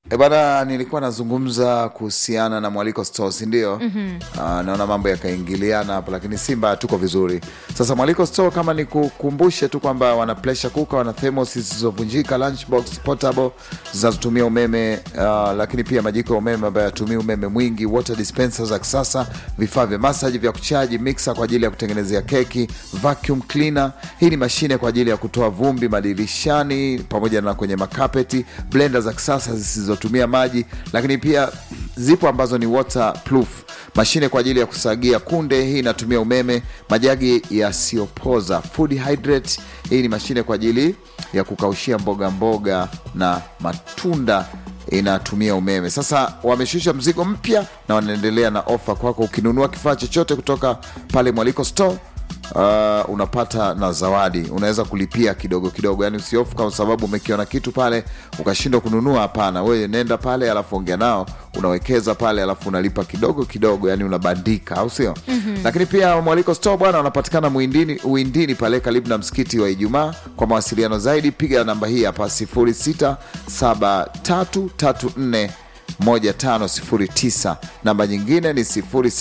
E bana, nilikuwa nazungumza kuhusiana na mwaliko store, si ndio? mm-hmm. naona mambo yakaingiliana hapo, lakini Simba tuko vizuri. Sasa mwaliko store, kama nikukumbushe tu kwamba wana pressure cooker, wana thermos zisizovunjika, lunchbox portable zinazotumia umeme uh, lakini pia majiko ya umeme ambayo yatumii umeme mwingi, water dispenser za kisasa, vifaa vya masaji vya kuchaji, mixer kwa ajili ya kutengenezea keki, vacuum cleaner. Hii ni mashine kwa ajili ya kutoa vumbi madirishani pamoja na kwenye makapeti, blender za kisasa zisizotumia maji, lakini pia zipo ambazo ni waterproof, mashine kwa ajili ya kusagia kunde, hii inatumia umeme, majagi yasiyopoza, food hydrate, hii ni mashine kwa ajili ya kukaushia mboga mboga na matunda inatumia umeme. Sasa wameshusha mzigo mpya na wanaendelea na ofa kwako. Ukinunua kifaa chochote kutoka pale Mwaliko Store uh, unapata na zawadi. Unaweza kulipia kidogo kidogo, yani usiofu kwa sababu umekiona kitu pale ukashindwa kununua. Hapana, wewe nenda pale, alafu ongea nao, unawekeza pale, alafu unalipa kidogo kidogo, yani unabandika, au sio? mm-hmm. Lakini pia Mwaliko Store bwana, unapatikana Muindini, Uindini pale karibu na msikiti wa Ijumaa. Kwa mawasiliano zaidi piga namba hii hapa 067334 1509 namba nyingine ni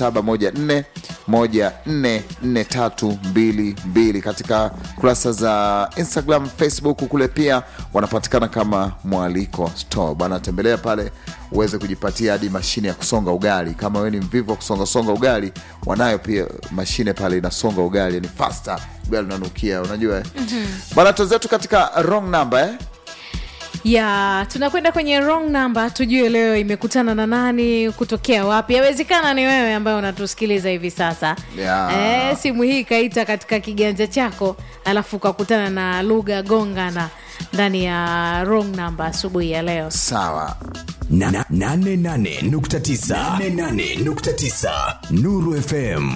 0714144322 katika kurasa za Instagram, Facebook kule pia wanapatikana kama Mwaliko Store bwana. Tembelea pale uweze kujipatia hadi mashine ya kusonga ugali. Kama wewe ni mvivu wa kusongasonga ugali, wanayo pia mashine pale inasonga ugali, ni faster, ugali unanukia, unajua mm-hmm. Bwana, tuzetu katika wrong number eh? ya tunakwenda kwenye wrong number tujue leo imekutana na nani kutokea wapi yawezekana ni wewe ambaye unatusikiliza hivi sasa Ya. e, simu hii ikaita katika kiganja chako alafu ukakutana na lugha gongana ndani ya wrong number asubuhi ya leo Sawa. Na- na- nane nane nukta tisa. Nane nane nukta tisa. Nuru FM